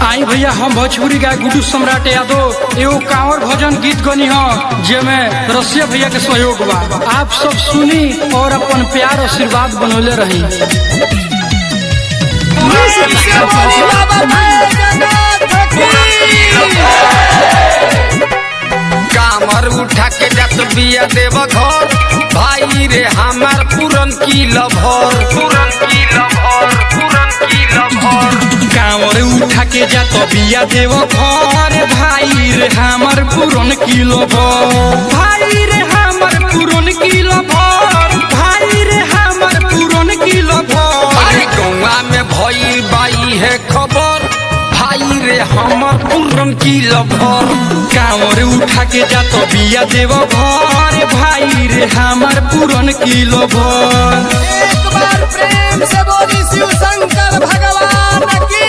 आई भैया हम भोजपुरी गाय गुड्डू सम्राट यादव एगो कांवर भजन गीत गनी ह जेमे रसिया भैया के सहयोग बा आप सब सुनी और अपन प्यार आशीर्वाद बनौले रही कामर उठा के जात बिया देव घर भाई रे हमार पूरन की लभर पूरन की लभर पूरन की लभर कांवर उठा के जा तो बिया देव घर भाई रे हमर पुरन किलो भर भाई रे हमर पुरन किलो भर भाई रे हमर पुरन किलो भर अरे गौवा में भई बाई है खबर भाई रे हमर पूरन की लभर कांवर उठा के जा तो बिया देव घर भाई रे हमर पुरन किलो भर एक बार प्रेम से बोली शिव शंकर भगवान की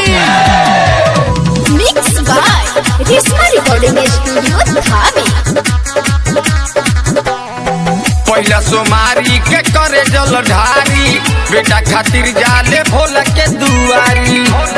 Mixed by Risma Recording Studio, Dhabi. पहला सोमारी के करे जल ढारी बेटा खातिर जाले भोला के दुआरी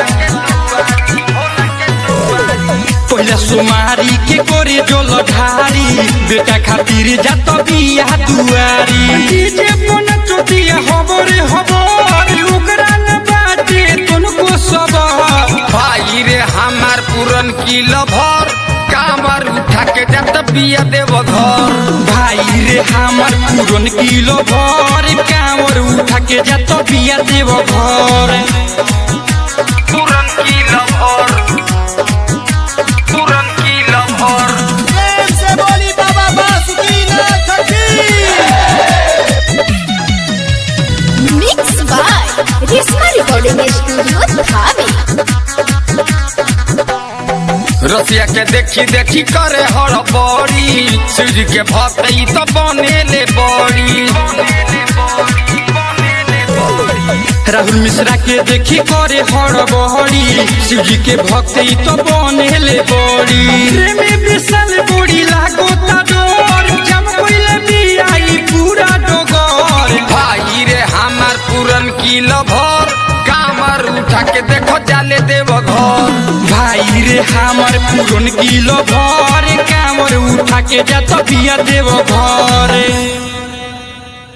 पहला सुमारी के कोरे जोल ढारी बेटा खातिर जा तो बिया दुआरी डीजे पन चोटिया हबरे हबर ओकरा न बाटे तुनको सबर भाई रे हमार पूरन की लभर कामर उठा के जात बिया देव घर भाई रे हमर पुरन किलो भर कांवर उठा के जा तो बिया देव घर पूरन की लभर पूरन की लभर प्रेम से बोली बाबा बासुकीनाथ की Mixed by Risma Recording Studio, Dhabi. रसिया के देखी देखी करे हड़बड़ी सूर्य के भक्ति तो बनेले बड़ी राहुल मिश्रा के देखी करे हड़बड़ी शिवजी के भक्ति तो बनेले बड़ी प्रेमी विशाल बड़ी लागो ता डोर जम कोइले बियाई पूरा डोगर भाई रे हमार पूरन की लभर कामर उठा के देखो जाले देव घर भाई रे हमर पुरन किलो भर कामर उठा के जा तो बिया देव घर